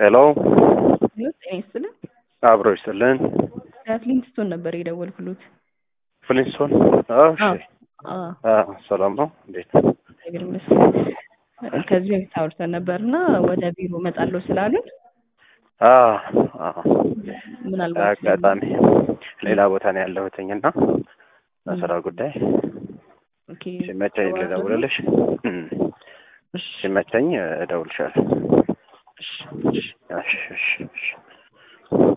ሄሎ ጤና ይስጥልን። አብሮ ይስጥልን። ከፍሊንትስቶን ነበር የደወልኩሎት። ፍሊንስቶን እሺ፣ አዎ፣ አ ሰላም ነው እንዴት? እግዚአብሔር ይመስገን። ከዚህ በፊት አውርተን ነበርና ወደ ቢሮ እመጣለሁ ስላሉን አ አ ምናልባት አጋጣሚ ሌላ ቦታ ነው ያለሁትኝ እና በስራ ጉዳይ ኦኬ፣ ሲመቸኝ ልደውልልሽ። እም፣ እሺ፣ ሲመቸኝ እደውልሻለሁ። እሺ። እሺ እሺ እሺ